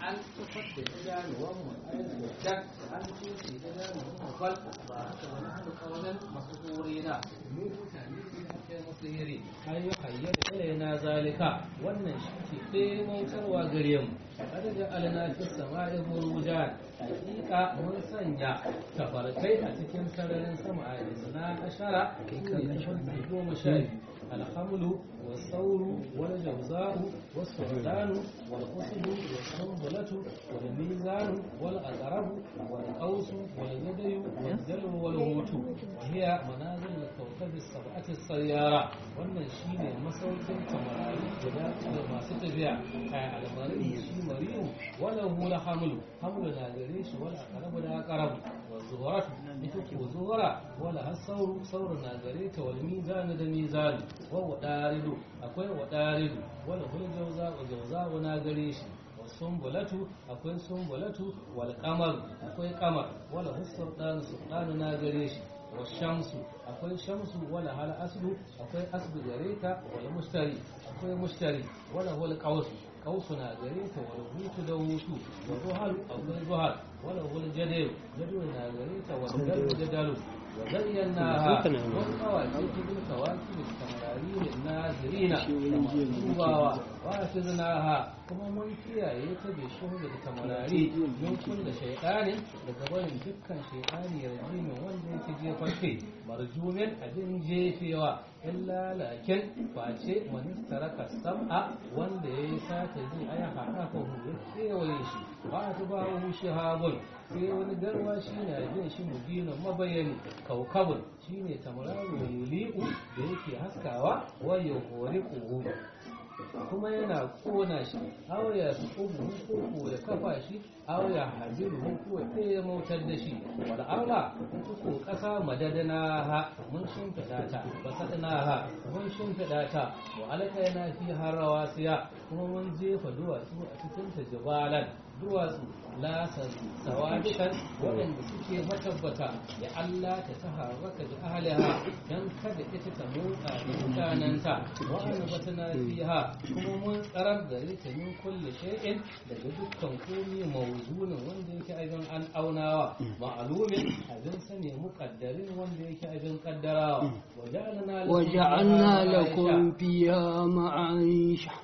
an tufar da idanuwan mu ainihin da an tushe idanuwan mu fal ba haka wani hannu kawanan masu hore na mu mutane ne da kai masu hiri an yi hayyar ilaina zalika wannan shi ke ɗaimantarwa gare mu kada da alana fi sama'i burujan hakika mun sanya tafarkai a cikin sararin sama a isna ashara ne goma sha biyu الحمل والثور والجوزاء والسعدان والقصد والسنبلة والميزان والأقرب والقوس والجدي والدلو والهوت وهي منازل الكوكب السبعة السيارة wannan shi ne masaukin tamarari guda masu tafiya a almarin shi mariyu wala hula hamlu hamlu na gare shi wala akarabu da akarabu wa zuwarat ita ko zuwara wala har sauru sauru na gare ta wal mizanu da mizanu wa wadaridu akwai wadaridu wala hul jawza wa jawza na gare shi wa sumbulatu akwai sumbulatu wal qamar akwai qamar wala husdan sultan na gare shi wa shamsu akwai shamsu wala hal aslu akwai aslu gare ta wala mushtari akwai mushtari wala hul qawsu qawsu na gare ta wala hutu da hutu wa zuhal akwai zuhal wala hul jadal jadal na gare ta wala dalu jadalu وزيناها والقواعد بالكواكب السمرارين الناظرين كما وحفظناها كما من kiyaye ta bi shuhu da tamarari min kulli shaytanin daga barin dukkan shaytani yarjimin wanda yake jefar kai marjumin abin jefewa illa lakin face man taraka sam'a wanda yayi sata ji aya hada ko ya kewaye shi ba ta ba hu shihabun sai wani garwa shi na bin shi mubinin mabayani kaukabun shine tamararo yuli'u da yake haskawa wa yuhori kuhu kuma yana kona shi aw ya subu ko ya kafa shi aw ya hadiru ko ya mautar da shi wal arla ko kasa madadana ha mun shimfida ta basadana ha mun shimfida ta wa alqaina fi harawasiya kuma mun jefa duwatsu a cikin ta jibalan duwatsu lasan sawabikan waɗanda suke matabbata da Allah ta taharraka da ahliha dan kada ita ta motsa da mutanenta wa anbatana fiha kuma mun tsarar da ita min kulli shay'in daga dukkan komai mawzunin wanda yake abin an aunawa ma'lumin abin sane muqaddarin wanda yake abin kaddarawa وجعلنا لكم فيها معايشة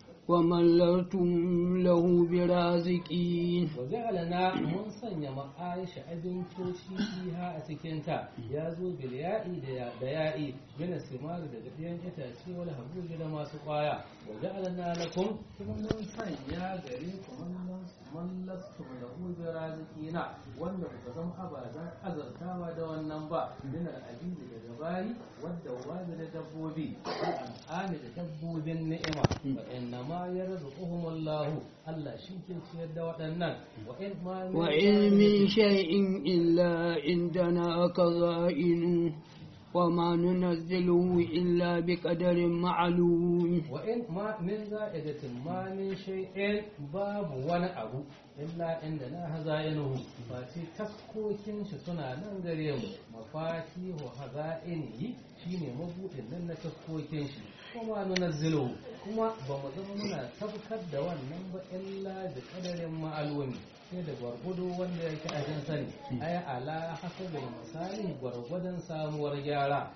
وملرتم له برازقين وجعلنا من sanya ma'aisha abincoci fiha a cikinta ya zo bilya'i da ya'i bin simar da gaɗiyan itace wani habuji da masu kwaya wa ja'alna lakum kuma mun sanya gare ku man lastu da hujjar razikina wanda ku zama abadan azartawa da wannan ba min al'ajibi daga bayi wadda wani da dabbobi al'ami da dabbobin ni'ima wa inna ma yarzuquhumullahu Allah shi ke ciyar da waɗannan wa in ma وإن من شيء إلا عندنا كظائن وما ننزله إلا بقدر معلوم وإن ما من زائدة ما من شيء باب ولا أبو إلا عندنا هزائنه فاتي تسكوكين شتنا ننغريم مفاتيح هزائنه shine mabuɗin nan na taskokin shi kuma nunazzilu kuma ba mu zama muna tabbatar da wannan ba illa da kadarin ma'alumi sai da gwargwado wanda yake a jin sani ay ala hasabin misali gwargwadon samuwar gyara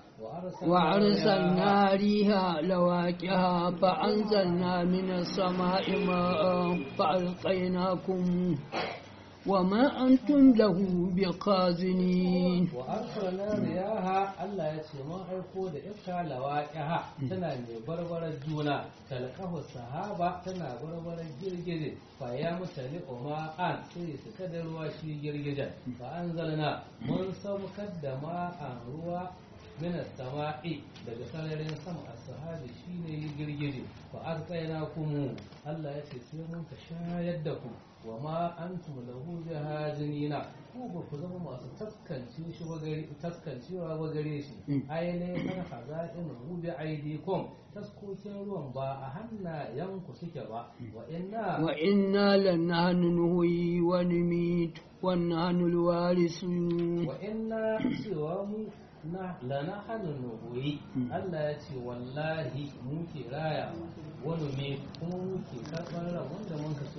وأرسلنا ريها لواكها فأنزلنا من السماء ماء فألقيناكم وما أنتم له بقازنين وأرسلنا رياها الله يسمى أيقو دا إفكا لواكها تنا بربر الجونا تلقه الصحابة تنا بربر الجرجر فيا متلق ما أن سيس كدر واشي جرجر فأنزلنا من سمكد ماء روى من السماء daga sararin sama a sahabi shine girgije fa azqaynakum Allah yace sai mun ka shayar da ku wa ma antum lahu jahazina ku ba ku zama masu taskance shi ba gare taskancewa ba gare shi ai ne kan hazain hu bi aidikum taskokin ruwan ba a hannayen ku suke ba wa inna wa inna lanahnu nuhyi wa numit wa nahnu alwarisun wa inna cewa mu na lana hannun nuhuyi Allah ya ce wallahi muke raya wani me kuma muke karɓar ran wanda mun ka so mu karɓa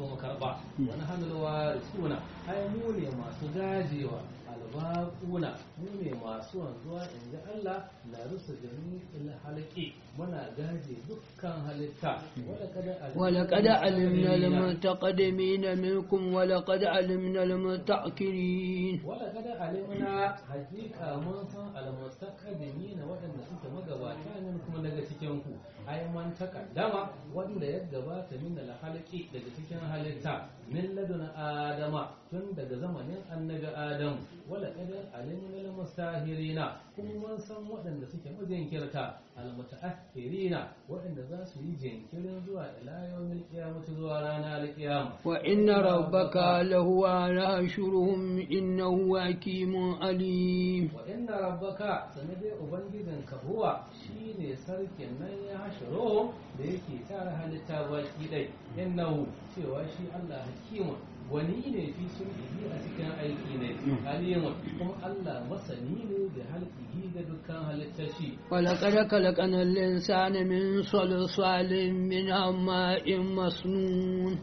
ba wani hannulwa suna ai mu ne masu gajewa albaquna mu ne masu wanzuwa in ji Allah na rusa jami'il halqi muna gaje dukkan halitta wala kada ولقد علمنا المتقدمين منكم ولقد علمنا المتأخرين ولقد علمنا حقيقة من san almustaqdimin waɗanda suke magabata ne kuma daga cikin ku ai man takaddama wanda ya gabata min alhalqi daga cikin halitta min ladun adama tun daga zamanin annabi adam wala qad alimna almustahirina kuma mun san waɗanda suke majinkirta almutaakhirina waɗanda za su yi jinkirin zuwa ila yawmil qiyamah zuwa rana alqiyama وإن ربك لهو ناشرهم إنه حكيم عليم wa inna rabbaka sanade ubangijinka huwa shine sarkin nan ya hashiro da yake tara halitta baki dai innahu cewa shi Allah hakimun wani ne fi sulhi a cikin aiki ne alimun kuma Allah masani ne da halqihi da dukkan halittar shi ولقد خلقنا الإنسان من صلصال من حماء مسنون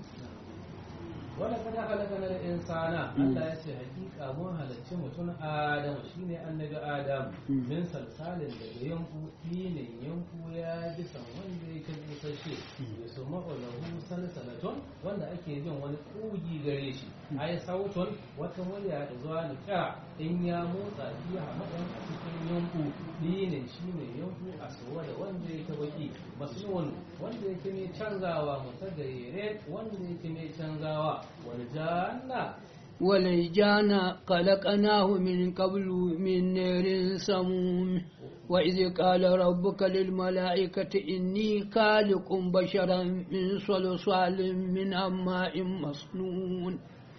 wala kada halakana da insana Allah ya ce hakika mun halarci mutum Adam shine annabi Adam min salsalin daga yanku dinin yanku ya ji san wanda yake busashe ya su ma'ulahu salsalatun wanda ake jin wani kugi gare shi ai sautun wata murya da zuwa ni kira in ya motsa biya hamadan a cikin yanku dinin shine yanku a suwa da wanda yake baki masnun wanda yake mai canzawa mutagayyire wanda yake mai canzawa والجنة والجان خلقناه من قبل من نار سموم وإذ قال ربك للملائكة إني خالق بشرا من صلصال من حماء مسنون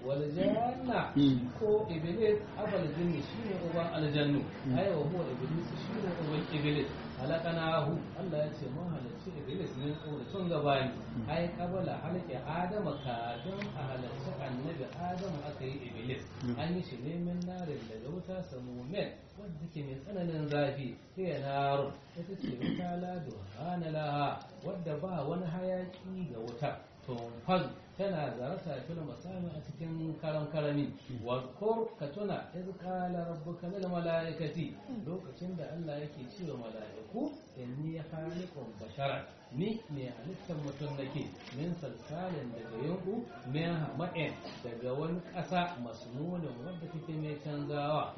والجنة ko iblis abal jinni shine uban aljannu ai wa huwa iblis shine uban iblis halakanahu Allah ya ce mun halarci iblis ne ko da tun gabani ai kabala halake adama kafin a halarci annabi adamu aka yi iblis an yi shi ne min narin daga wuta samumen wadda take mai tsananin zafi sai ya narun ita ce wuta lado hana laha wadda ba wani hayaki ga wuta tunfaz tana zarata fil masami a cikin karam karami wa kur ka tuna iz qala rabbuka lil malaikati lokacin da Allah yake cewa malaiku inni khaliqun bashara ni ne halittar mutum nake min salsalin daga yanku min hama'in daga wani ƙasa masnunin wadda take mai canzawa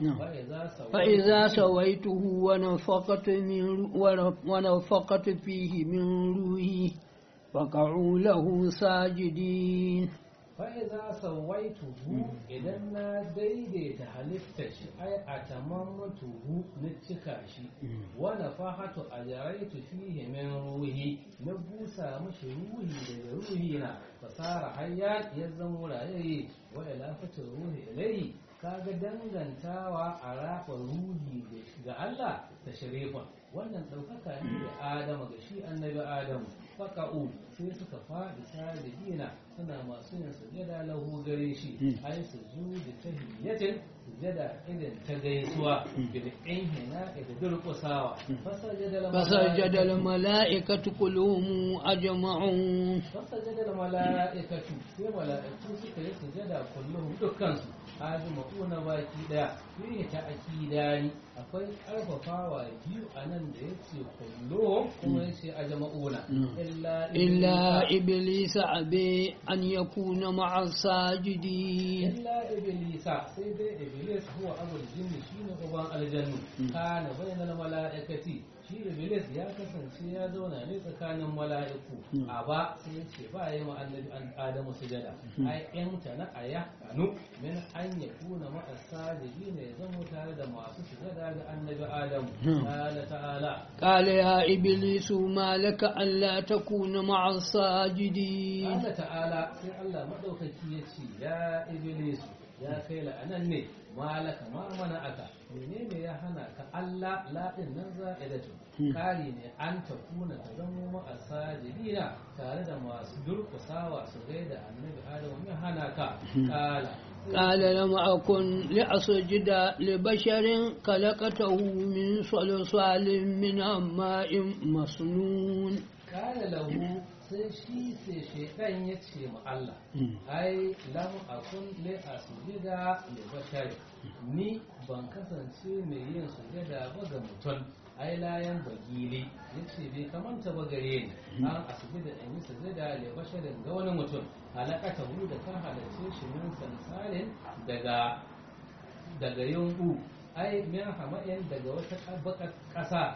فإذا سويته ونفقت من ونفقت فيه من روحي فقعوا له ساجدين fa'iza sawaituhu idan na daidaita halitta shi ai a tamammatuhu na cika shi wani fahatu a jaraitu fihe min ruhi na busa mashi ruhi daga ruhi na fasara hayya ya zama rayaye wa ilafatin ruhi ilai kaga dangantawa a rafa ruhi ga Allah da sharifan wannan ɗaukaka ne da Adama ga shi annabi Adamu faka'u sai suka faɗi sajidina suna masu yin sujada lahu gare shi ai sujudu tahiyyatin sujada irin ta gaisuwa bil inhina da durƙusawa فسجد الملائكة كلهم أجمعون فسجد الملائكة sai mala'iku suka yi sujada kullum dukkansu ajma'una baki daya fiye ta akidani akwai karfafawa biyu a nan da yace kullum kuma yace ajma'una illa إلا إبليس أبي أن يكون مع الساجدين illa iblisa sai dai iblis huwa abul jinni shine uban aljannu kana bainal mala'ikati shi iblis ya kasance ya zauna ne tsakanin mala'iku a ba sai ya ce ba ya ma annabi adamu sujada ai in ta na aya kanu min an ya kuna ma asajidi ne ya zama tare da masu sujada ga annabi adamu qala ta'ala قال يا إبليس ما لك ألا تكون مع الساجدين Allah ta'ala sai Allah maɗaukaki ya ce ya Iblis ya kai la'anan ne malaka ma mana aka menene ya hana ka Allah laɗin nan za'idatu kari ne an ta kuna ta zamo ma'asajidina tare da masu durkusawa su gaida annabi Adamu ya hana ka kala قال لم أكن لأسجد لبشر خلقته من صلصال من حماء مسنون kala lahu sai shi sai shaidan ya ce ma Allah ai lam akun li asjuda li bashari ni ban kasance mai yin sujada ba ga mutum ai layan bagili yace bai kamanta ba gare ni an asjuda in yi sujada li basharin ga wani mutum halakata hu da ka halarce shi min sansarin daga daga yunku ai min hama'in daga wata bakar ƙasa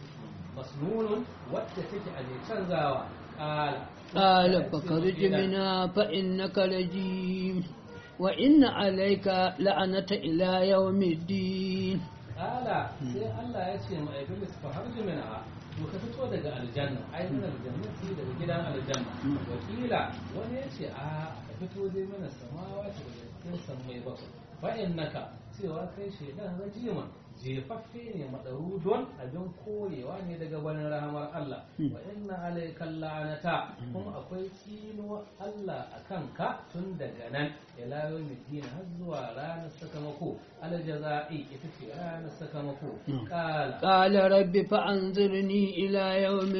masnunun wadda take a ne canzawa ƙala قال فخرج منها فإنك رجيم وإن عليك لعنة إلى يوم الدين ƙala sai Allah ya ce ma Iblis fa harji minha to ka fito daga aljanna ai min aljannati daga gidan aljanna wakila wani ya ce a ka fito dai mana samawa ta daga cikin sammai bakwai fa innaka cewa kai shaidan rajiman jefaffe ne madarudon abin korewa ne daga wani rahamar Allah wa inna alaika la'anata kuma akwai tsinuwa Allah a kanka tun daga nan ila yawmiddin har zuwa ranar sakamako aljaza'i ita ce ranar sakamako kala قال رب فأنظرني إلى يوم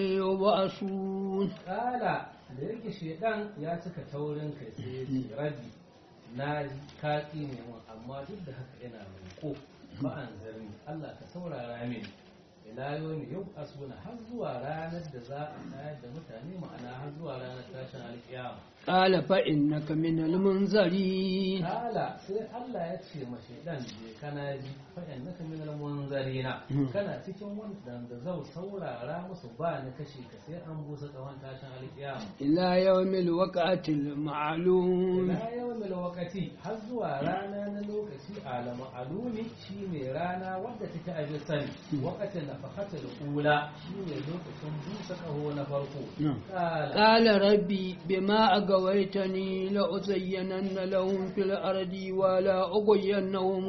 يبعثون kala da yake shedan ya cika taurin kai sai ya ce rabbi na kaki ne mun amma duk da haka ina roƙo ba an zarni Allah ka saurara mini ila yomi yau asbuna har zuwa ranar da za a tayar da mutane ma'ana har zuwa ranar tashin alƙiyama قال فإنك من المنذرين kala sai Allah ya ce ma shaidan je kana ji fa innaka min al-munzarina kana cikin wanda zau saurara musu ba ni kashe ka sai an busa tsawon tashin alƙiyama إلى يوم الوقعة المعلوم ila yawmil waqati har zuwa rana na lokaci alama alumi shine rana wadda take a sani waqatin nafaqatul ula shine lokacin busa kaho na farko نعم. kala قال ربي بما أغويتني لأزينن لهم في الأرض ولا أغوينهم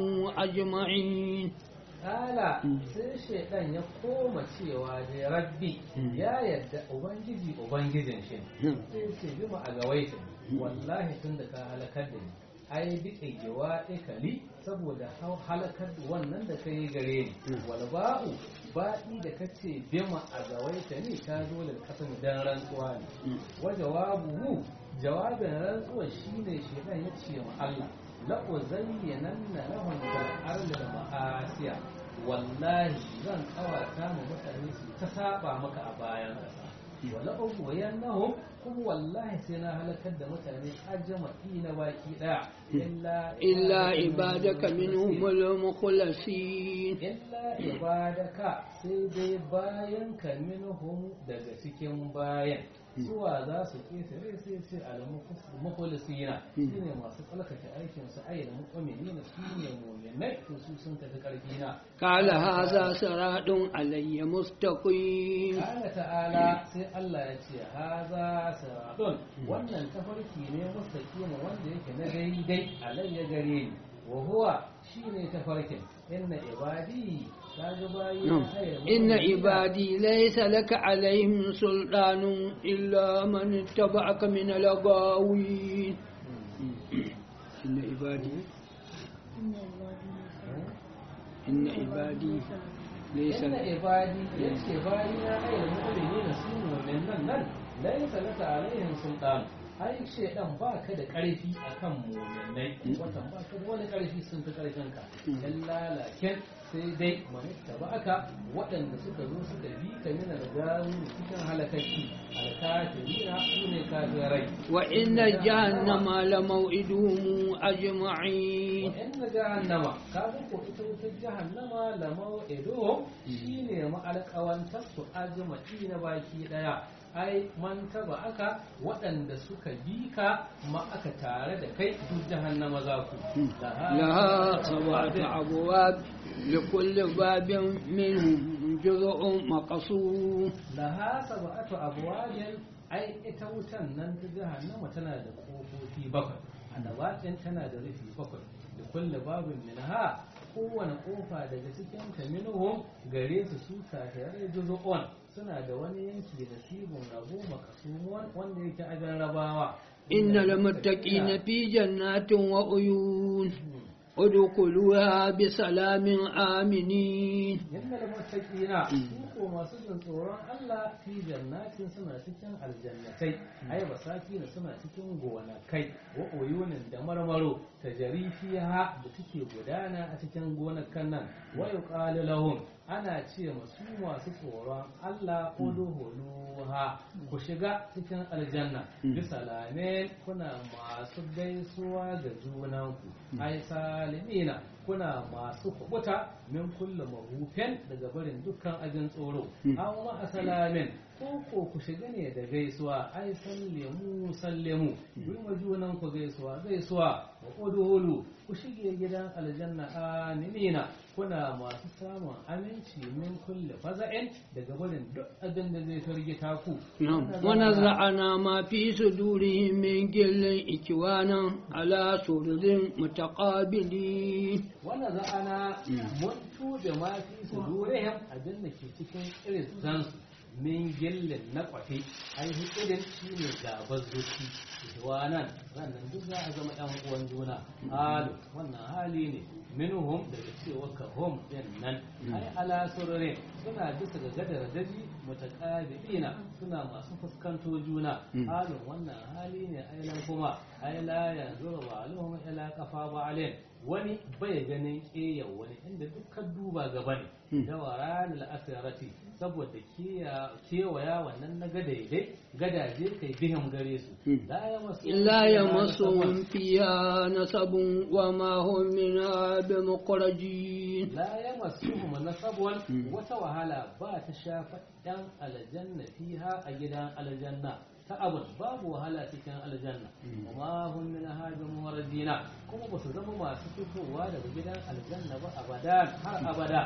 أجمعين kala sai shaidan ya koma cewa da rabbi ya yadda ubangiji ubangijin shi نعم. sai ce bima a gawaita wallahi tun da ka halakar da ni ai bi ƙigewa ikali saboda hau- halakar da wannan da ka yi gare ni wal ba'u baɗi da ka ce bima a gawaita ni ta zo da kasan dan rantsuwa ne wa jawabuhu jawabin rantsuwa shine shedan ya ce ma Allah la uzayyananna lahum fil ardi ma'asiya wallahi zan kawata mu mutane su ta saba maka a bayan ƙasa wala ughwiyannahum kuma wallahi sai na halakar da mutane ajma'i na baki daya illa إلا عبادك منهم المخلصين illa ibadaka sai dai bayan ka minhum daga cikin bayan suwa za su ƙetare sai ce al-mukhlisina shine masu tsalkake aikin su ayyana mu'minina shine mu'minai to su sun tafi karfi na قال هذا صراط علي مستقيم Allah ta'ala sai Allah ya ce haza siratun wannan tafarki ne mustaqima wanda yake na daidai alayya gare ni wa huwa shine tafarkin inna ibadi kaga bayi نعم. إن عبادي ليس لك عليهم سلطان إلا من اتبعك من الغاوين إن عبادي إن عبادي ليس inna لك ibadi yace bayi na ayyul mu'minina su mu'minan nan laysa laka alaihim sultan ai shedan ba ka da karfi akan mu'minai watan ba ka da wani karfi sun fi karfin ka illa lakin sai dai manitta ba aka waɗanda suka zo suka bi ka mina da gawo cikin halakaki alkafirina su ne kafirai وإن جهنم لموعدهم أجمعين wa inna jahannama kaga ko ita wutar jahannama la maw'iduhum shine ma'alƙawantar su ajma'i na baki daya ai man taba aka waɗanda suka bi ka ma aka tare da kai duk jahannama za ku لها سبعة أبواب لكل باب منهم جزء مقصود laha sab'atu abwabin ai ita wutan nan ta jahannama tana da kofofi bakwai annabatin tana da rufi bakwai da kulle babin minha kowane kofa daga cikin ta minhum gare su su kafirai juz'un suna da wani yanki da sibon rabo makasumun wanda yake ajan rabawa إن المتقين في جنات وعيون ادخلوها بسلام آمنين yadda da matakina su ko masu jin tsoron Allah fi jannatin suna cikin aljannatai ai basaki na suna cikin gonakai wa uyunin da marmaro ta fiha da suke gudana a cikin gonakan nan wa yuqalu lahum ana ce masu masu tsoron Allah udhuluha ku shiga cikin aljanna bisalame kuna masu gaisuwa ga junanku ai salimina kuna masu kubuta min kulle mahufin daga barin dukkan ajin tsoro an wa asalamin ko ko ku shiga ne da gaisuwa ai sallemu sallemu yi wa junan ku gaisuwa gaisuwa wa udhulu ku shige gidan aljanna aminina kuna masu samun aminci min kulle faza'in daga barin duk abin da zai firgita ku ونزعنا ما في صدورهم من جل إكوانا على سرر متقابلين wanda za'ana mun tube ma fi su durihim abin da ke cikin irin zansu min gillin na kwafe ainihin irin shi ne gabar zuci nan sannan duk za a zama yan uwan juna halu wannan hali ne minhum daga cewa ka hum din nan ai ala sururin suna bisa ga gadar daji mutaqabilina suna masu fuskanto juna halin wannan hali ne ailan kuma ai la yanzuru ba'aluhum ila qafa ba'alin wani bai ganin ƙeyar wani inda dukkan duba gaba ne da waran al'asirati saboda kewaya wannan na gadaidai gadaje kai bihim gare su لا يمسهم فيها نصب وما هم منها بمخرجين la ya masu nasabwan wata wahala ba ta shafa ɗan aljanna fiha a gidan aljanna ta abin babu wahala cikin aljanna kuma hun min hajin muwarjina kuma ba su zama masu fitowa daga gidan aljanna ba abada har abada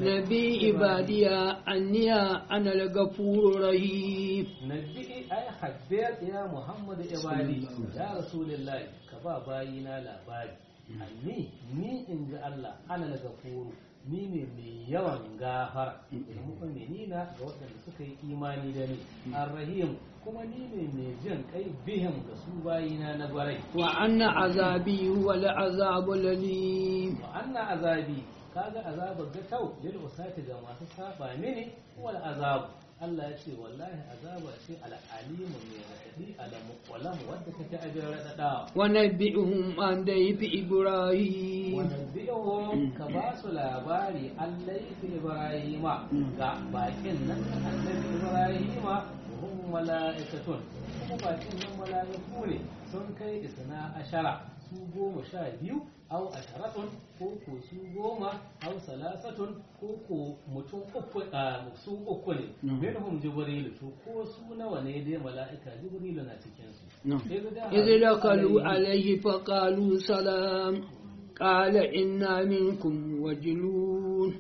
نبي عبادية أني أنا الغفور الرحيم nabi ai habbir ya muhammadu ibadi ya rasulullahi ka ba bayina labari anni ni in ji Allah ana gafuru ni ne mai yawan gafara da mu'minina ga waɗanda suka yi imani da ni arrahim kuma ni ne mai jin kai bihim ga su bayina na gwarai وأن عذابي هو العذاب الأليم wa anna azabi kaga azabar ga tau lil usati ga masu saba mini wal azab Allah ya ce wallahi azaba ce al'alimu mai raɗaɗi alamu walam wadda take ajin raɗaɗa ونبئهم عن ضيف إبراهيم wanabbi'uhum ka ba su labari Allah fi Ibrahima ga bakin nan na annabi Ibrahima hum mala'ikatun kuma bakin nan mala'iku ne sun kai isna ashara su goma sha biyu au asharatun ko ko su goma au salasatun ko ko mutum uku a su uku ne minhum jibrilu to ko su nawa ne dai mala'ika jibrilu na cikin su إذ دخلوا عليه فقالوا سلام قال إنا منكم وجلون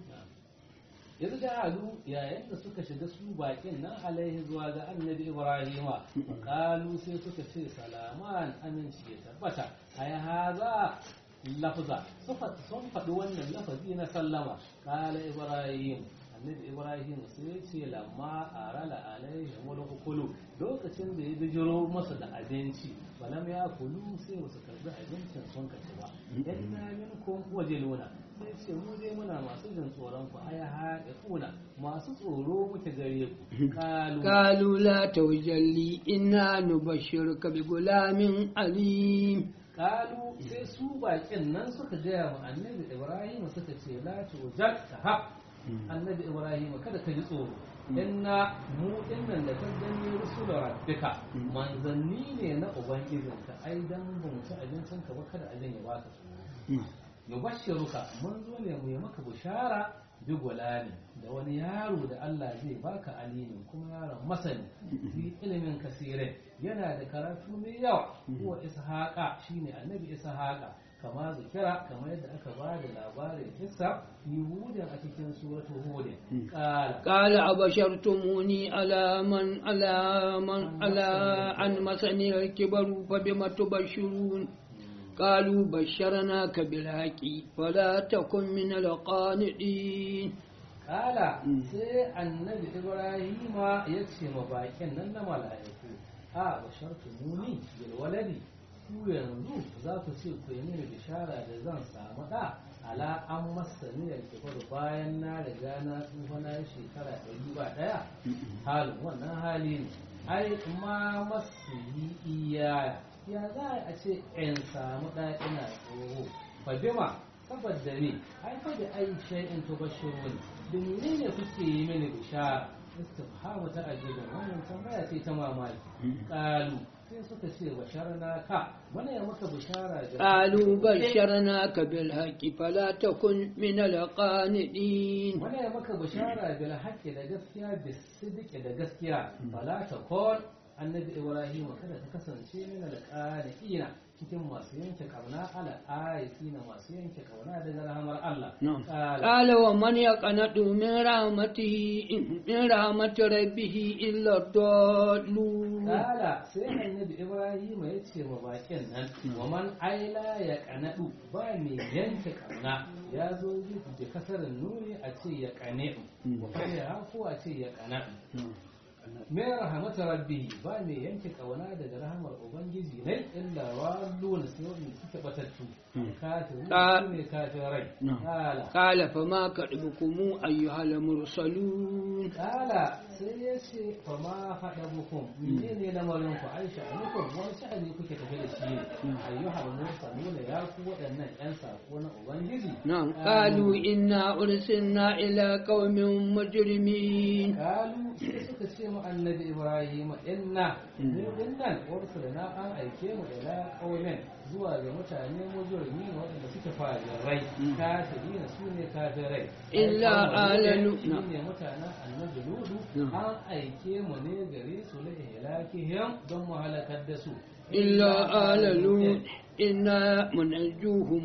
yanzu da halu yayin da suka shiga su bakin nan alaihi zuwa ga annabi ibrahima kalu sai suka ce salaman aminci ya tabbata ai haza lafza sun faɗi wannan lafazi na sallama kala ibrahim annabi ibrahim sai ya ce lamma arala alaihi mulkulu lokacin da ya bijiro masa da abinci balam ya kulu sai wasu karbi abincin sun kaci ba inna minkum wajiluna sai ce mu dai muna masu jin tsoron ku aya haɗe kuna masu tsoro muke gare ku kalu قالوا لا توجلي إنا نبشرك بغلام عليم kalu sai su bakin nan suka gaya ma annabi ibrahim suka ce la tujal tahab annabi ibrahim kada ka ji tsoro inna mu dinnan da kan gani rusula rabbika manzanni ne na ubangijinka ai dan ba mu ci abincin ka ba kada abin ya baka tsoro nubashshiruka mun zo ne mu yi maka bushara bi gulani da wani yaro da Allah zai baka alimin kuma yaron masani fi ilimin kasire yana da karatu mai yawa huwa ishaqa shine annabi ishaqa kama zikira kamar yadda aka ba da labarin kissa yuhudin a cikin suratul hud qala قال أبشرتموني على من على من على أن مسني الكبر فبم تبشرون قالوا بشرناك بالحق فلا تكن من القانطين Kala sai annabi Ibrahima ya ce ma bakin nan na mala'iku a bashartu muni bil waladi ku yanzu za ku ce ku yi mini bishara da zan samu ɗa ala an masa niyyar kifar bayan na riga na tsufa na yi shekara ɗari ba ɗaya halin wannan hali ne ai ma masu yi iya ya za a ce in samu ɗa ina tsoho fa bima saboda ne ai fa da ai shay'in tubashirun da menene kuke yi mini bishara istifhamu ta ajibin wannan tambaya ce ta mamaki qalu sai suka ce basharna ka mana ya maka bishara da قالوا بشرناك بالحق فلا تكن من القانطين mana ya maka bishara bil haqqi da gaskiya bis sidqi da gaskiya fala takun annabi ibrahim kada ta kasance min al qaniina cikin masu yanke kauna ala ayatina masu yanke kauna daga rahamar Allah نعم Qala, قال ومن يقنط من رحمته من رحمة ربه إلا الضالون Kala sai annabi Ibrahim ya ce wa bakin nan wa man aila ya kanadu ba mai yanke kauna ya zo da kasarin nuni a ce ya kane wa ya ko a ce ya kanadu mai rahamata rabbi ba mai yanke kauna daga rahamar ubangiji ne illa walluna sai wanda suke batattu kafiru Ka- su ne kafirai Na'am. kala قال فما كذبكم أيها المرسلون kala sai ya ce fa ma faɗa mukum mene ne lamarin ku aisha a nukun wani sha'ani kuke tafi da shi ne ayyuhal mursaluna ya ku waɗannan yan sako na ubangiji نعم قالوا إنا أرسلنا إلى قوم مجرمين kalu sai suka ce mu annabi ibrahim inna ne dinnan ursulna an aike mu ila qaumin zuwa ga mutane mujrimi waɗanda suke fajirai kafirina su ne kafirai Illa ala Lut- Su ne mutanen annabi ludu Mm. an aike mu ne gare su la ihlakihim don mu halakar da su إلا آل لوط إنا منجوهم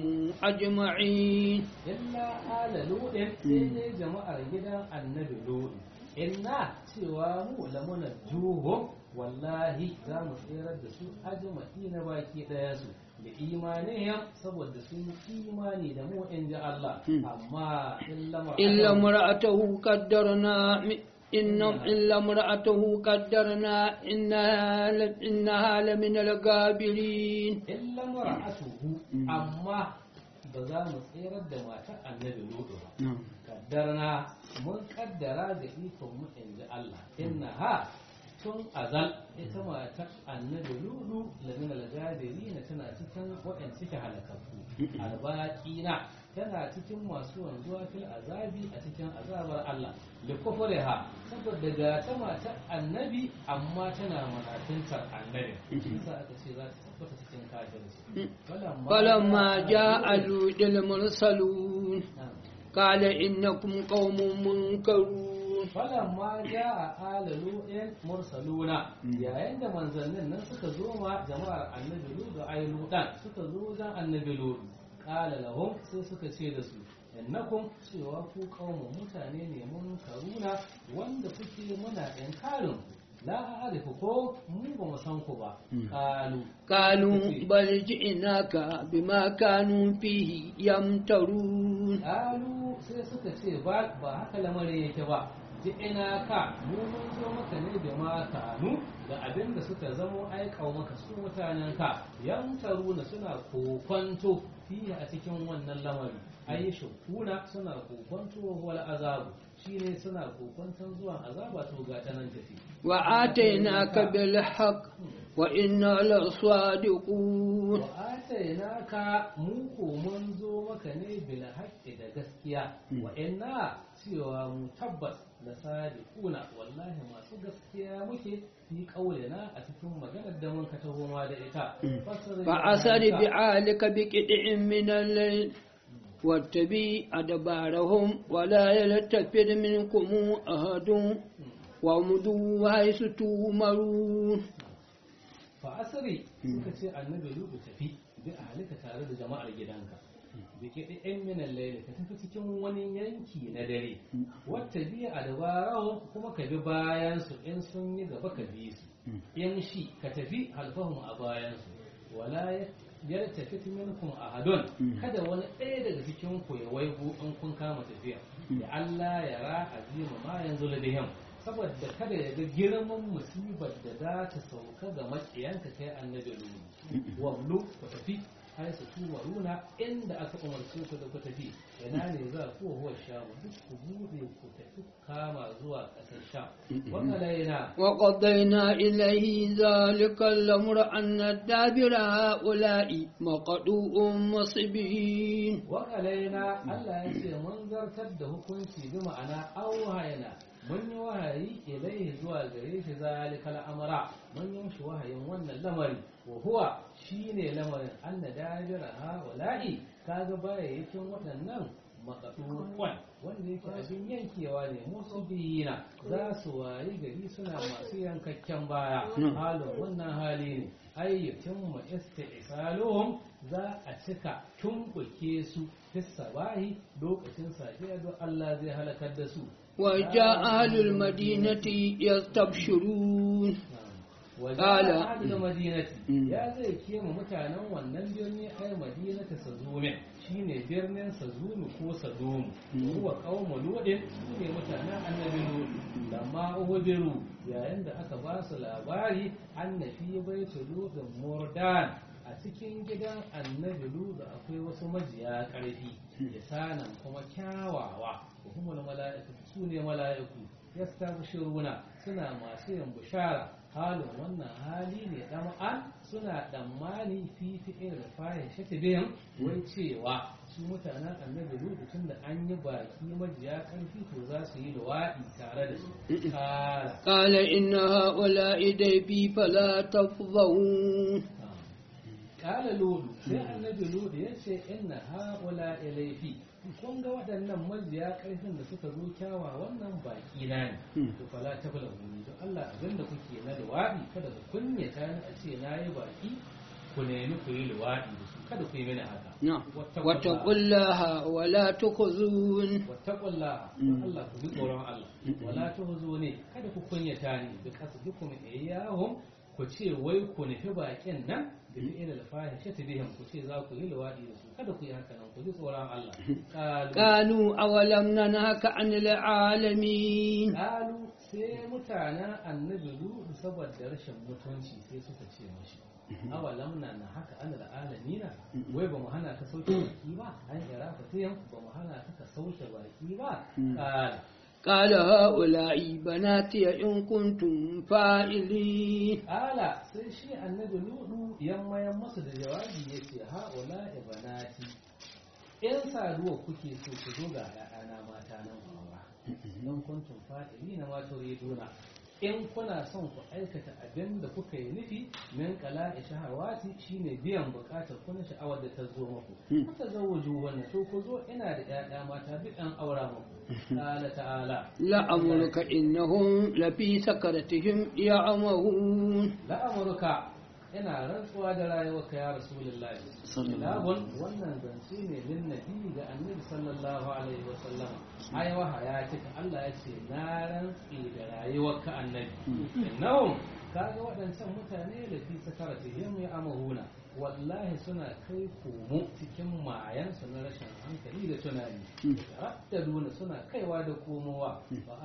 أجمعين illa ala ludin sai dai jama'ar gidan annabi ludu inna cewa mu lamuna juhum wallahi za mu tsirar da su ajma'i na baki daya su da imanihim saboda sun yi imani da mu in ji Allah Hmm. amma illa ma إلا امرأته قدرنا م- إن إلا امرأته قدرنا إنها ل- إنها لمن الغابرين illa mar'atuhu amma ba za mu tsirar da matar annabi ludu ba kaddarna mun kaddara da ikon mu in ji Allah inna ha tun azal ita matar annabi ludu lamin algadiri na tana cikin waɗanda suke halakakku albaqina tana cikin masu wanzuwa fil azabi a cikin azabar Allah li kufriha saboda ga ta matar annabi amma tana manafintar annabi shi yasa aka ce za ta tabbata cikin kafirci فلما جاء لوط المرسلون Na'am. قال إنكم قوم منكرون falamma ja a alalu in mursaluna yayin da manzannin nan suka zo ma jama'ar annabi ludu ai ludan suka zo wajen annabi ludu qala lahum sai suka ce da su innakum cewa ku qaumun mutane ne mun karuna wanda kuke muna inkarin la a'rifu ko mu ba mu san ku ba qalu قالوا بل جئناك بما كانوا فيه يمترون Kalu sai suka ce ba ba haka lamarin yake ba ji ina ka mu mun zo maka ne da ma kanu da abin da suka zamo aikau maka su mutanen ka yan taruna suna kokonto fiye a cikin wannan lamari ayi shukuna suna kokonto wal azabu shine suna kokonton zuwan azaba to ga ta nan tafi وآتيناك بالحق وإنا لصادقون wa atainaka mu ko mun zo maka ne bil haqqi da gaskiya wa inna cewa mu tabbas la sadiquna wallahi masu gaskiya muke fi qaulina a cikin maganar da mun ka taho ma da ita فأسر بعالك بقطع من الليل واتبع أدبارهم ولا يلتفت منكم أحد وامضوا حيث تؤمرون fa asri suka ce annabi lubu tafi bi ahlika tare da jama'ar gidanka bi kiɗi ɗan minan laili ka tafi cikin wani yanki na dare wata biya a dabarawo kuma ka bi bayan su in sun yi gaba ka bi su in shi ka tafi halfahun a bayan su wala ya tafi minkum ahadun kada wani ɗaya daga cikin ku ya waigo in kun kama tafiya ya Allah ya ra azima ma yanzu ladihim saboda kada ya ga girman musibar da za ta sauka ga maƙiyanka kai annabi lulu wablu ku tafi har su tuba runa inda aka umarce ku da ku tafi ina ne za ku huwa shamu duk ku bude ku tafi kama zuwa ƙasar sham wannan laina وقضينا إليه ذلك الأمر أن الدابر هؤلاء مقطوع مصبين wakalaina Allah ya ce mun zartar da hukunci bi ma'ana auhayna mun yi wahayi ilaihi zuwa gare shi zalikal amra mun yi shi wahayin wannan lamari wa huwa shine lamarin anna dajira ha wala'i kaga bayayyakin waɗannan makaɗuwan wanda yake abin yankewa ne musu biyina za su wayi gari suna masu yankakken baya halin wannan hali ne ayyukin mu isti'saluhum za a cika tumbuke su fissa bahi lokacin safiya don Allah zai halakar da su وجاء أهل المدينة يستبشرون wajen da madinati ya zai kema mutanen wannan birni ai madinata sazume shine birnin sazumu ko sadumu huwa qaumu ludin ne mutanen annabi lud lamma uhudiru yayin da aka ba su labari annabi baitu ludin murdan a cikin gidan annabi lud akwai wasu majiya karfi sanan kuma kyawawa humul mala'ikatu sune mala'iku yastabshiruna suna masu yin bishara halin wannan hali ne ɗama'an suna ɗammani fi fi'in da fahin shata biyan wai cewa su mutanen annabi lokacin da an yi baki majiya ƙarfi to za su yi luwaɗi tare da su kala قال إن هؤلاء ضيفي فلا تفضحون kala lodu sai annabi lodu ya ce inna haula ilaifi kun ga waɗannan majiya ƙarfin da suka zo kyawa wannan baki na ne to fala ta bala wuri don Allah abin da kuke na luwaɗi kada ku kunyata ni a ce na yi baki ku nemi ku yi luwaɗi da su kada ku yi mini haka نعم واتقوا الله ولا تخزون wattaqullaha don Allah ku bi tsoron Allah wala tuhzuni kada ku kunyata ni bi kasdukum iyyahum ku ce wai ku nufi bakin nan da bi ila alfahisha ta bihim ku ce za ku yi luwaɗi da su kada ku yi haka nan ku ji tsoron Allah qalu قالوا أولم ننهك عن العالمين qalu sai mutanen annabi Lut saboda rashin mutunci sai suka ce mashi awalam na na haka an da alamina wai ba mu hana ka sauke baki ba an ira fatiyan ba mu hana ka ka sauke baki ba qala قال هؤلاء بناتي إن كنتم فاعلين Ala sai shi annabi Nuhu yammayan masa da jawabi ya ce ha'ula ibanati in saduwa kuke so ku zo ga ‘ya'yana mata nan aura don kuntum fa'ili na mato reduna in kuna son ku aikata abin da kuka yi nufi min kala shahawati shine biyan bukatar kuna sha'awar da ta zo muku kuka zo wuju wannan to ku zo ina da ‘ya'ya mata duk an aura muku ta'ala ta'ala لأمرك إنهم لفي سكرتهم يعمهون la'amurka ina rantsuwa da rayuwarka ya rasulullahi labun wannan zance ne lin nabi ga annabi sallallahu alaihi wa sallama ai wahaya cika Allah ya ce na rantsi da rayuwarka annabi innahum kaga waɗancan mutane da fi sakaratihim ya amahuna wallahi suna kai komo cikin mayansu na rashin hankali da tunani raddaduna suna kaiwa da komowa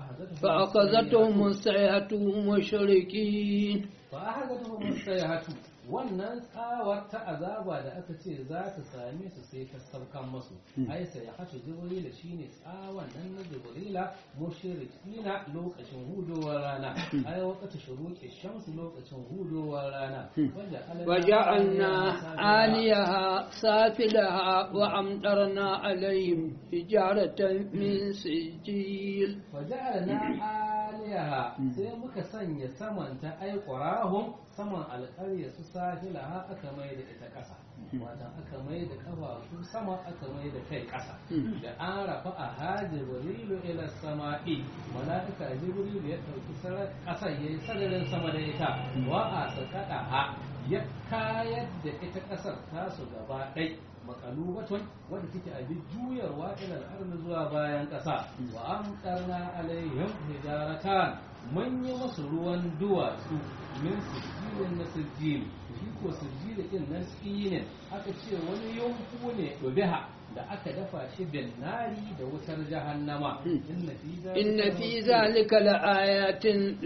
فأخذتهم الصيحة مشركين فأخذتهم الصيحة wannan tsawar ta azaba da aka ce za ta same su sai ta saukan masu ai sai ya hatu jibrila shine tsawon nan na jibrila mushrikina lokacin hudowar rana ai wakati shuruqi shamsu lokacin hudowar rana وجعلنا عاليها سافلها وأمطرنا عليهم حجارة من سجيل وجعلنا aliyaha sai muka sanya samanta ai qurahum saman alƙarya su sahilaha aka mai da ita ƙasa watan aka mai da kafafu sama aka mai da kai ƙasa da an rafa a hajibrilu ila sama'i mala'ika jibrilu ya ɗauki ƙasar ya yi sararin sama da ita wa a sakata ha ya kayar da ita ƙasar tasu gaba ɗai makalubatun wadda take abin juyarwa ila al'arni zuwa bayan ƙasa wa amtarna alaihim hijaratan mun yi masu ruwan duwatsu min sijilin na sijil shi shi ko sirjiri din nan tsinin aka ce wani yunku ne dubiha da aka dafa shi bin nari da wutar jahannama inna fi zalika إن في ذلك لآيات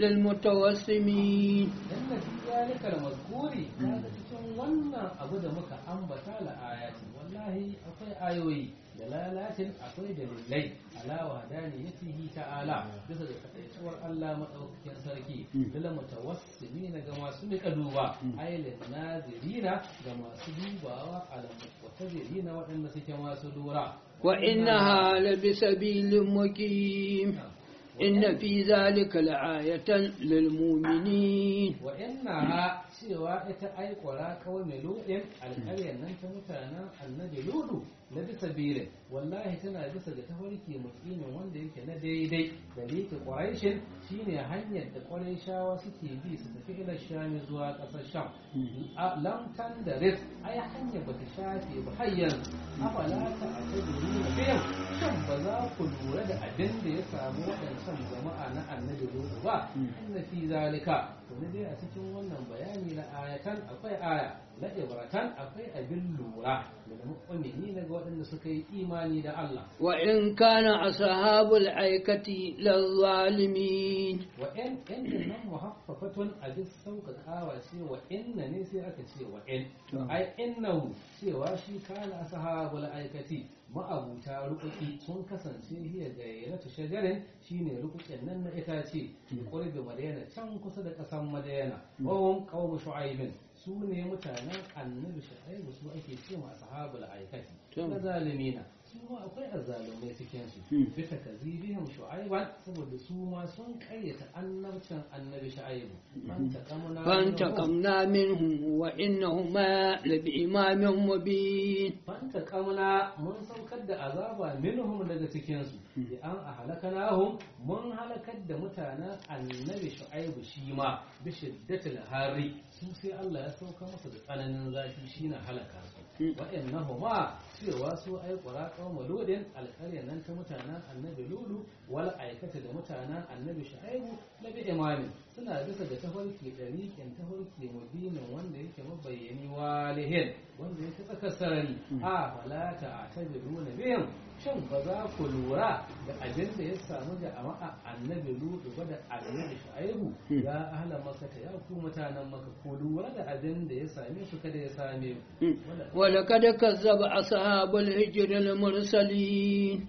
للمتوسمين inna fi zalika al-mazkuri kaga cikin wannan abu da muka ambata la ayati wallahi akwai ayoyi da lalatin akwai dalilai ala wahdaniyatihi ta'ala bisa da kadaituwar Allah madaukakin sarki lil mutawassimina ga masu nika duba ailin nazirina ga masu dubawa ala mutawassimina waɗanda suke masu lura وإنها لبسبيل مقيم إن في ذلك لآية للمؤمنين wa innaha cewa ita ai kwara kawai mai lodin alƙaryar nan ta mutanen annabi ludu na bisa birin wallahi tana bisa ga tafarki mukimin wanda yake na daidai da leke ƙwaraishin shine hanyar da ƙwaraishawa suke bi su tafi ila shami zuwa ƙasar sham a lamtan da ris ai hanyar bata shafe ba har yanzu afala ta a ta na biyan shan ba za ku lura da abin da ya samu waɗancan jama'a na annabi ludu ba inna fi zalika to ne dai a cikin wannan bayani na ayatan akwai aya la ibratan akwai abin lura da mu'mini ga waɗanda suka yi imani da Allah وإن كان أصحاب الأيكة للظالمين wa in inda nan muhaffafatun abin sauƙaƙawa ce wa inna ne sai aka ce wa in ai innahu cewa shi kana ashabul aikati ma'abuta rukuki sun kasance hiya gairatu shajarin shine rukukin nan na itace da qurbi madayana can kusa da ƙasan madayana wa hum qawmu shu'aibin su ne mutanen annabi shu'aibu su ake ce ma ashabul aikati na zalimina su ma akwai azzalumai cikin su bi takazibihim shu'aiban saboda su ma sun karyata annabcin annabi shu'aibu fantaqamna فانتقمنا منهم وإنهما لبإمام مبين fantaqamna mun saukar da azaba minhum daga cikin su bi an ahlakanahum mun halakar da mutanen annabi shu'aibu shi ma bi shiddatil hari su sai Allah ya sauka masa da tsananin zafi shine halaka su waɗannahuma cewa su ai ƙura ƙawma lodin alƙarya nan ta mutanen annabi lulu wal aikata da mutanen annabi shu'aibu na bi imamin suna bisa da tafarki ɗariƙin tafarki mubinin wanda yake mabayyani walihin wanda yake tsakar sarari a falata a tabiru na biyan shin ba za ku lura da abin da ya samu jama'a annabi lutu ba da annabi shu'aibu ya ahla makata ya ku mutanen maka ku lura da abin da ya same su kada ya same ku ولقد كذب أصحاب الهجر المرسلين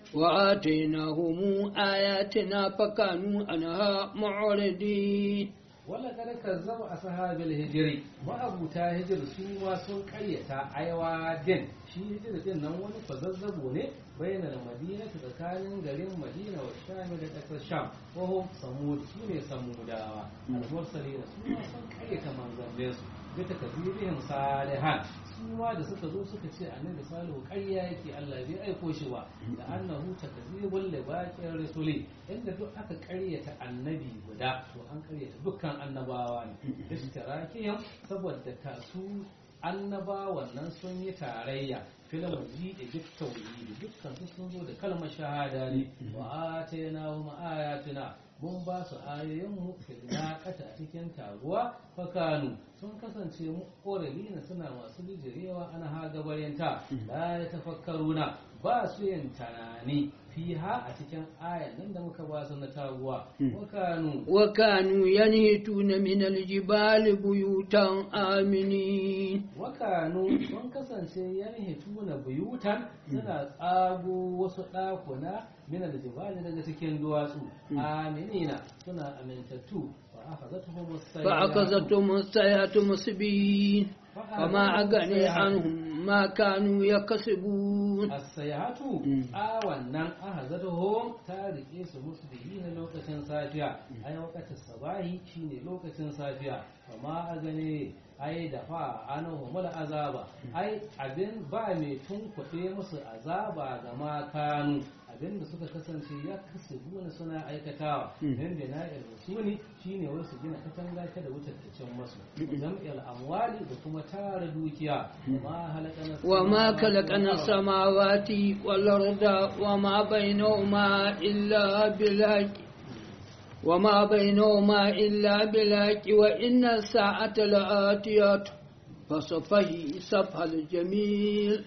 وآتيناهم آياتنا فكانوا عنها معرضين wala kada kazzaba ashabul hijri ma'abuta hijir su ma sun karyata aiwa din shi hijir din nan wani kwazazzabo ne bayyana da madina tsakanin garin madina wa sham da kasar sham ko samud su ne samudawa al-mursalina su ma sun karyata manzannin su bi takzibihim salihan su ma da suka zo suka ce annabi salihu ƙarya yake Allah bai aiko shi ba da annahu takzibul li baqir rusuli inda duk aka ƙaryata annabi guda to an ƙaryata dukkan annabawa ne ishtirakiyam saboda ta su annabawan nan sun yi tarayya filan ji da duk tauhidi dukkan su sun zo da kalmar shahada ne wa atayna wa ayatina mun ba su ayoyinmu filnaƙata a cikin taguwa fakanu sun kasance mu na suna masu bijirewa ana ha gabarinta la ya tafakkaruna ba su yin tunani fiha a cikin ayan nan da muka ba su na taguwa wakanu وكانوا ينهتون من الجبال بيوتا آمنين wakanu sun kasance yanhituna buyutan suna tsago wasu ɗakuna min aljibali daga cikin duwatsu aminina suna amintattu fa akhazatuhum as-sayyi'atu فأخذتهم السيئة مسبين وما أغني عنهم ما كانوا يكسبون as-sayhatu Mm. a wannan ahazatuhum ta rike su musu na lokacin safiya ai wakatin sabahi shine lokacin safiya amma a gane ai da fa anahum azaba ai abin ba mai tunkuɗe musu azaba ga makanu abin da suka kasance ya kasubuna suna aikatawa dan da na rusuni shine wasu gina katanga ta da wutar ta can masu jam'il amwali da kuma tara dukiya ma halakana وما خلقنا السماوات والأرض وما بينهما إلا بالحق وما بينهما إلا بالحق وإن الساعة لآتية فصفه صفح الجميل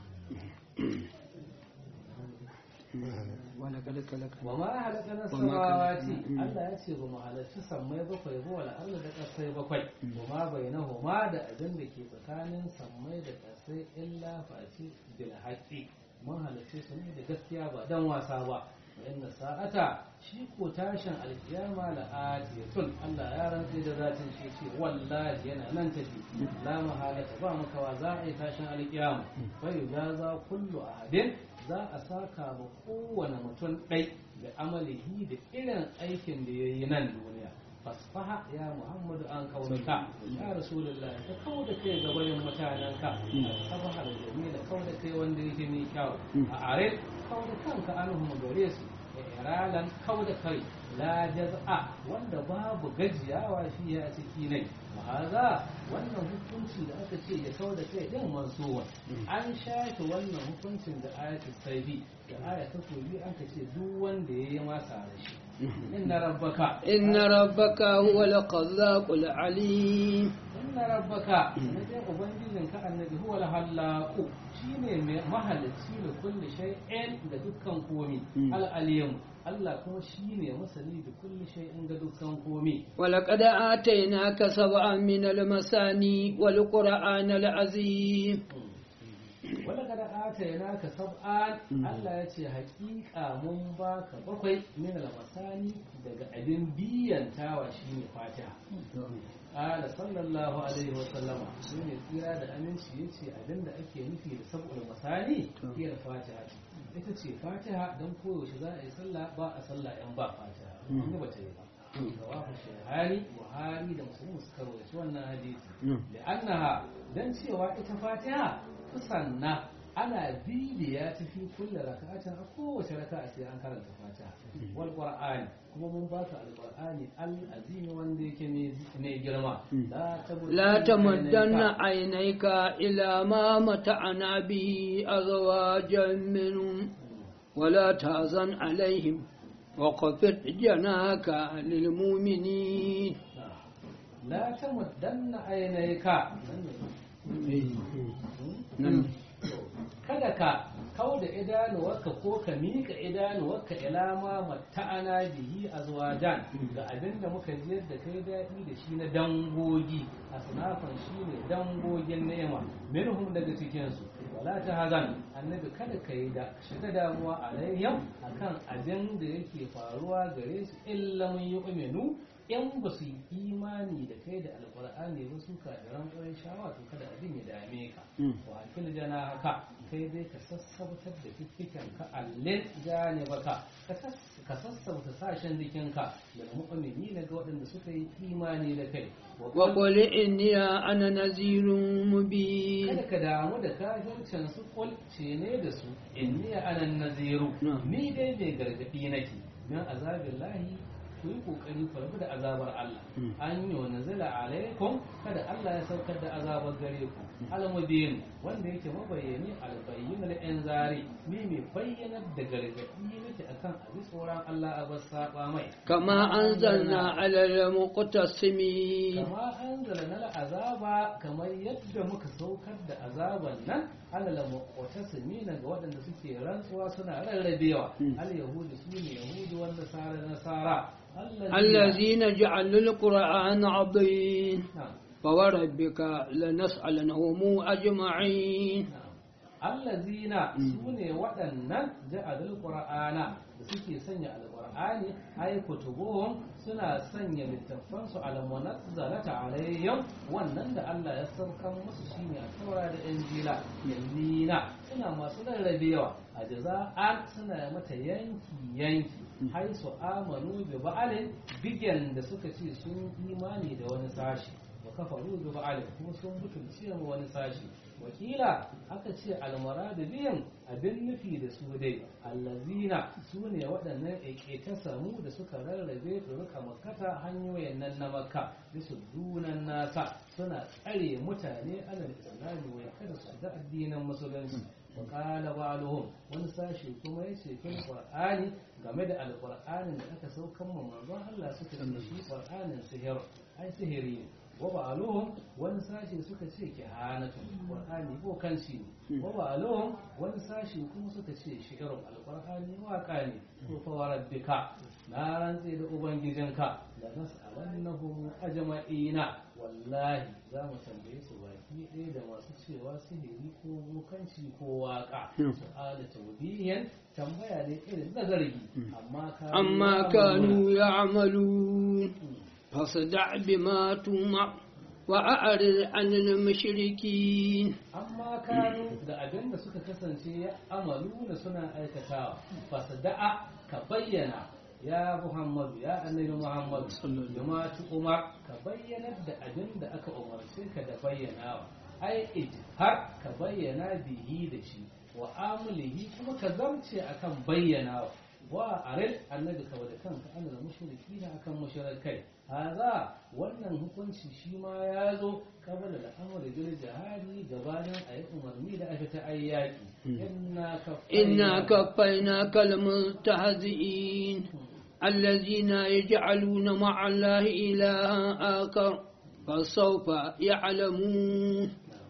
ولقد خلقنا wa ma halakana samawati Allah ya ce ba mu halarci sammai bakwai ba wala Allah da kasai bakwai wa ma bainahuma da abin da ke tsakanin sammai da kasai illa face bil haqqi mun halarci su ne da gaskiya ba dan wasa ba inna sa'ata shi ko tashin alkiyama la atiyatun Allah ya rantsi da zatin shi ce wallahi yana nan tafi la mahalata ba makawa za a yi tashin alkiyama fa yujaza kullu ahadin za a saka ma kowane mutum ɗai da amalihi da irin aikin da ya yi nan duniya fasfaha ya muhammadu an kaunuka ya rasulullah ka kawo da kai ga bayan mutanenka sabaha da jamila kawo da kai wanda yake mai kyau a are kawo da kanka anhum gare su iralan kawo da kai la jaz'a wanda babu gajiyawa shi ya ciki ne haza wannan hukunci da aka ce ya kawo da kai din mansuwa an shafe wannan hukuncin da ayatul saifi da aya ta koyi an ka ce duk wanda ya yi masa da shi inna rabbaka إن ربك هو الخلاق العليم inna rabbaka na dai ubangijin ka annabi huwa al-hallaqu shine mai mahalicci da kulli shay'in da dukkan komi al-alim Allah kuma shine masani da kulli shay'in ga dukkan komi ولقد آتيناك سبعا من المثاني والقرآن العظيم wanda kada atayna ka sab'an Allah ya ce haƙiƙa mun baka bakwai min al-masani daga abin biyantawa shine Fatiha Ala sallallahu alaihi wa sallama shine tsira da aminci yace abin da ake nufi da sab'ul masani hiyar Fatiha ita ce Fatiha dan koyaushe za a yi sallah ba a sallah yan ba Fatiha inda ba ta yi ba rawahu shaykhani buhari da muslim suka rawaito wannan hadisi da annaha dan cewa ita Fatiha kusanna ana bibiya ta fi kulle raka'atin a kowace raka'a sai an karanta fatiha wal qur'ani kuma mun ba ka alqur'ani al azimi wanda yake mai girma لا تمدن عينيك إلى ما متعنا به أزواجا منهم ولا تحزن عليهم وخفض جناك للمؤمنين لا تمدن عينيك kada ka kau da idanuwarka ko ka miƙa idanuwarka ilama mata'ana bihi a zuwajan ga abin da muka jiyar da kai daɗi da shi na dangogi a sunafan shi ne dangogin nema minhum daga cikinsu wala ta hazan annabi kada ka yi da shiga damuwa alayyam akan abin da yake faruwa gare su illa mun yi umenu in ba su yi imani da kai da alkur'ani ba su ka da ran shawa to kada abin ya dame ka wa akil jana haka kai dai ka sassautar da fiffikan ka allin gane baka ka sassauta sashen jikinka da mu'mini ga waɗanda suka yi imani da kai وقل إني أنا نذير مبين kada ka damu da kafircin su kulce ne da su inni ana naziru ni dai mai gargadi nake min azabin lahi ku yi kokari ku rabu da azabar Allah an yi wa nazala alaikum kada Allah ya saukar da azabar gare ku almubin wanda yake mabayyani albayyin da yan zari ni mai bayyanar da gargadi nake akan abin tsoron Allah a bar saba mai كما أنزلنا على المقتسمين kama anzalna azaba kamar yadda muka saukar da azaban nan alal muqtasimina ga waɗanda suke rantsuwa suna rarrabewa al yahudi su ne yahudu wanda nasara nasara الذين جعلوا القرآن عظيم نعم فوربك لنسألنهم أجمعين allazina su ne waɗannan ja'alul qur'ana da suke sanya alqur'ani ay kutubuhum suna sanya littafansu almunazzalata alaihim wannan da Allah ya saukan musu shine a taura da injila yallina suna masu rarrabewa a jaza'an suna mata yanki yanki hai su amanu bi ba'alin bigen da suka ce sun imani da wani sashi wa kafaru bi ba'alin kuma sun butulce ma wani sashi wakila aka ce almaradu biyan abin nufi da su dai allazina su ne waɗannan ta samu da suka rarrabe turuka makata hanyoyin nan na makka bisu dunan nasa suna tsare mutane alal islami wai kada su shiga addinin musulunci wa qala ba'luhum wani sashi kuma yace fil qur'ani game da alqur'anin da aka saukan mu manzon Allah suka ce shi qur'anin sihir ai sihiri ne wa ba'aluhum wani sashi suka ce kihanatu qur'ani ko kanci ne wa ba'aluhum wani sashi kuma suka ce shi'run alqur'ani waka ne ko fa warabbika na rantse da ubangijinka da nas'alannahum ajma'ina wallahi za mu tambaye su baki ɗaya da masu cewa sihiri ko bokanci ko waka su'ala tawbiyan tambaya ne irin nazari amma ka amma kanu ya'malun فاصدع بما تومع وأعرض عن المشركين amma kanu da abin da suka kasance ya amalu da suna aikatawa fasda'a ka bayyana ya muhammadu ya annabi muhammadu bima umar ka bayyana da abin da aka umarce ka da bayyanawa ai har ka bayyana bihi da shi wa amulihi kuma ka zamce akan bayyanawa wa aril annabi ka da kanka ana da mushriki na akan mushrikai haza wannan hukunci shi ma ya zo kamar da al'amari bil jihadi gabanin ayi umarni da aka ta ayyaki inna إنا كفيناك المستهزئين الذين يجعلون مع الله إلها آخر فسوف يعلمون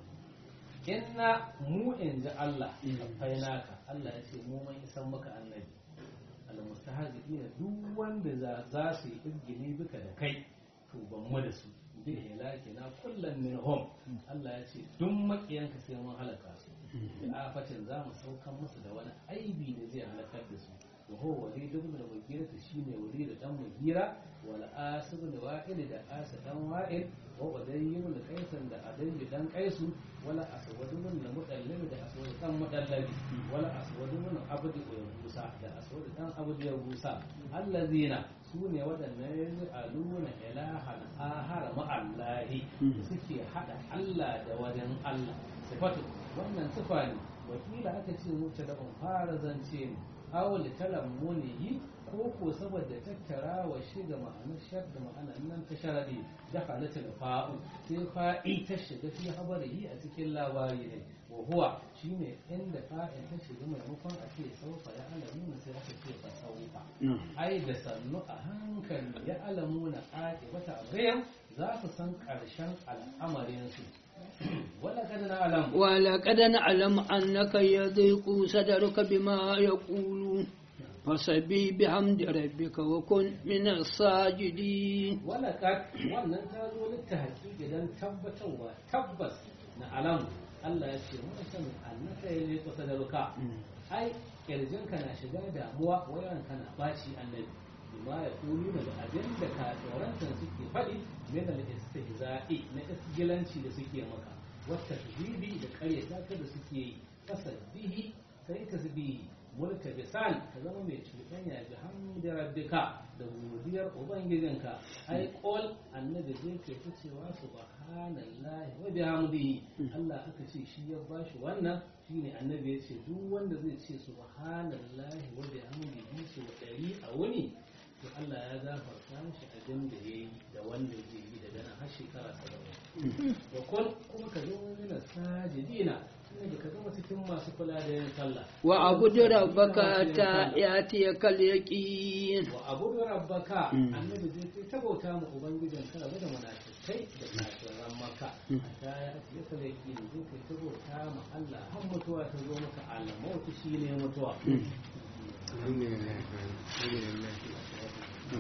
inna mu in ji Allah kafainaka Allah ya ce mu mun isan maka annabi almustahzi'ina duk wanda za za su yi irgini bika da kai to ban mu da su bi hilaki na kullum min hum Allah ya ce duk makiyanka sai mun halaka su da afatin za mu saukan musu da wani aibi da zai halakar da su wa huwa walid ibn al-mughira shine walid dan mughira wal asib da wa'il da asa dan wa'il wa uday ibn qaisan da aday dan qaisu wala aswad ibn mudallib da aswad dan mudallabi wala aswad ibn abd yabusa da aswad dan abd yabusa allazina sune wadannan aluna ilahan ahara ma allahi suke hada Allah da wajen Allah sifatu wannan sifa ne wakila aka ce mutu da fara zance ne awul talammunihi ko ko saboda tattara wa shi da ma'anar shar da ma'anar nan ta sharadi da halatul fa'u sai fa'i ta shiga fi habarihi a cikin labari ne wa huwa shine inda fa'in ta shiga maimakon a ce saufa ya alamuna sai aka ce fa saufa ai da sannu a hankali ya alamuna aqibata ghayan za su san karshen al'amarin su ولقد نعلم ولقد نعلم أنك يضيق صدرك بما يقولون فسبي بحمد ربك وكن من الساجدين ولقد wannan ta zo littafi idan tabbatarwa tabbas na alamu Allah ya ce mun san annaka ya ne kusa da ruka ai kirjinka na shiga damuwa wayan kana baci annabi bima ya kulu da abin da kafirantan suke faɗi min al-istihza'i na isgilanci da suke maka wata tasbihi da ƙaryata ka da suke yi tasbihi kai tasbihi mulka bisan ka zama mai cuɗanya bi hamdi rabbika da godiyar ubangijinka ai qol annabi zai ke ta cewa subhanallahi wa bihamdihi Allah aka ce shi ya bashi wannan shine annabi ya ce duk wanda zai ce subhanallahi wa bihamdihi su ɗari a wuni to Allah ya gafarta mishi abin da ya yi da wanda zai yi daga nan har shekara saba'in wa kun kuma ka zama mina sajidina tunda ka zama cikin masu kula da yin sallah wa abudu rabbaka ta yatiyaka al-yaqin wa abudu rabbaka annabi zai ce ta bauta mu ubangijin ka rabu da munafikai da kafiran makka hatta ya atiya ka yaqin zai kai ta bauta ma Allah har mutuwa ta zo maka Allah mautu shine mutuwa الحمد لله الحمد لله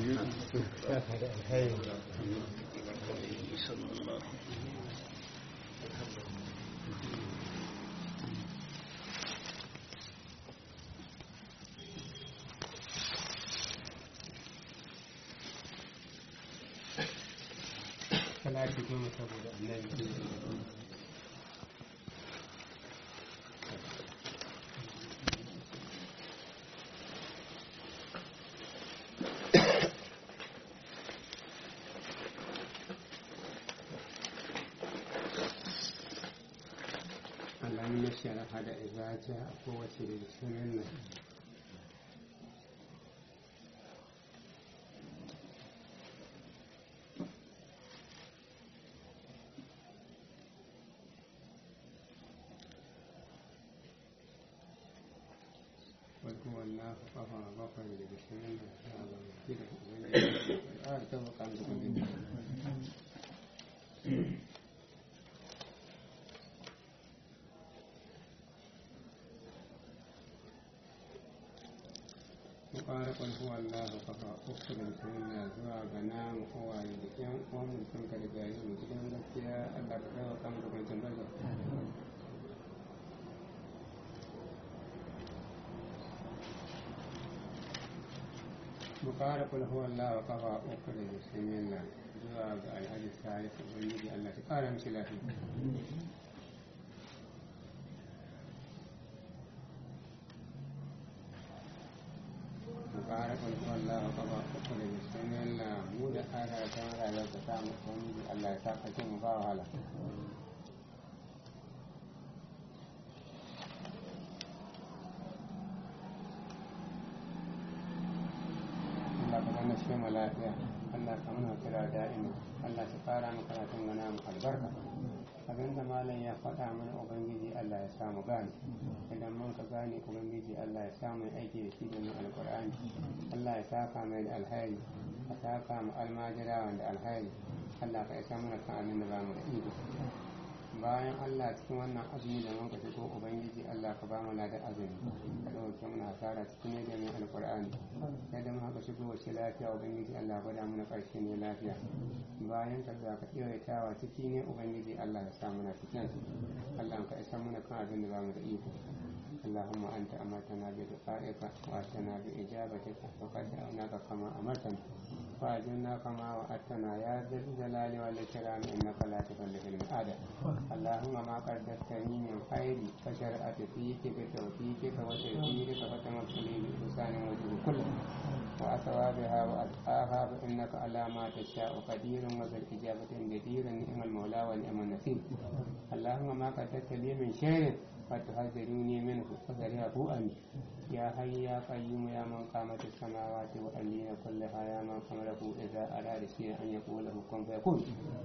salati goma saboda annabi alamun sharafa da izaja a kowace da sunan nan wadda wannan kafa bakwai da sunan nan ta ba da ubangiji a ta bakan da ubangiji mu ƙara ƙulhu Allah kafa uku da sunna zuwa ga namu uwaye da ƴan uwan mu sun ka riga yi mu gidan gaskiya Allah ka kawo kan da kwancin barka mu ƙara ƙulhu Allah kafa uku da sunna zuwa ga alhaji salisu ubangiji Allah ta ƙara mishi lafiya mubarak wani Allah wa kaba uku da bismillah Allah mu da ara ta rayuwar ta samu wani Allah ya saka ce mu ba wahala Allah ka zama shi mu lafiya Allah ka muna kira da'ima Allah ta fara mu karatun mana mu albarka abinda malam ya faɗa mana ubangiji Allah ya samu gane idan mun ka gane ubangiji Allah ya samu aiki da shi da mu alƙur'ani Allah ya saka mai da alhairi ka saka mu almajirawan da alhairi Allah ka isa mana kan abin da ba mu da iko bayan Allah cikin wannan azumi da muka shigo ubangiji Allah ka ba mu da azumi ka dauke mana hasara cikin ne da mai alqur'ani sai da muka shigo wace lafiya ubangiji Allah gwada mana karshe ne lafiya bayan ka za ka tsawaitawa ciki ne ubangiji Allah ya sa mana cikin Allah ka isa mana kan abin da ba mu da iko اللهم أنت أمرتنا بدعائك وأتنا بإجابتك وقد دعوناك كما أمرتنا فأجلنا كما وعدتنا يا ذا الجلال والإكرام إنك لا تخلف الميعاد اللهم ما قدرتني من خير فشرعت فيك بتوفيقك وتيسيرك فتمثلي بإحسان وجه كله وأثوابها وأتقاها فإنك على ما تشاء قدير وذا الإجابة جدير نعم المولى ونعم النصير اللهم ما قدرت لي من شر فتحذروني منه فذريه أمي يا حي يا قيوم يا من قامت السماوات والأرضين كلها يا من أمره إذا أراد شيئا أن يقول له كن فيكون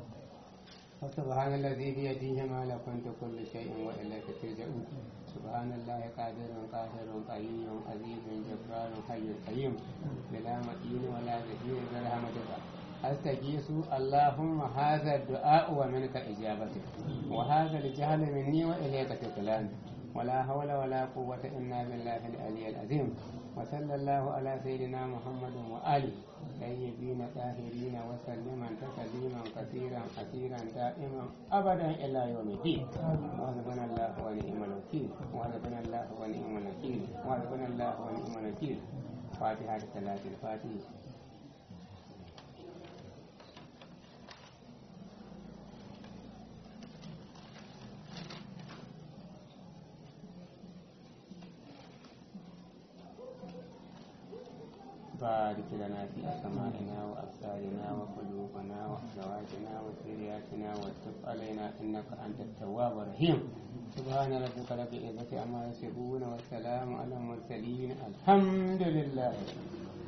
فسبحان الذي بيده ملكوت كل شيء وإليك ترجعون سبحان الله قادر قاهر قيوم عزيز جبار حي قيوم بلا مكين ولا ذكير برحمتك أستجيس اللهم هذا الدعاء ومنك إجابتك وهذا الجهل مني وإليك تكلان ولا حول ولا قوة إلا بالله العلي العظيم وصلى الله على سيدنا محمد وآله طيبين طاهرين وسلما تسليما كثيرا كثيرا دائما أبدا إلى يوم الدين وحسبنا الله ونعم الوكيل وحسبنا الله ونعم الوكيل وحسبنا الله ونعم الوكيل فاتحة ثلاث الفاتحة بارك لنا في أسمائنا وأبصارنا وقلوبنا وأزواجنا وذرياتنا وتب علينا إنك أنت التواب الرحيم سبحان ربك رب العزة عما يصفون والسلام على المرسلين الحمد لله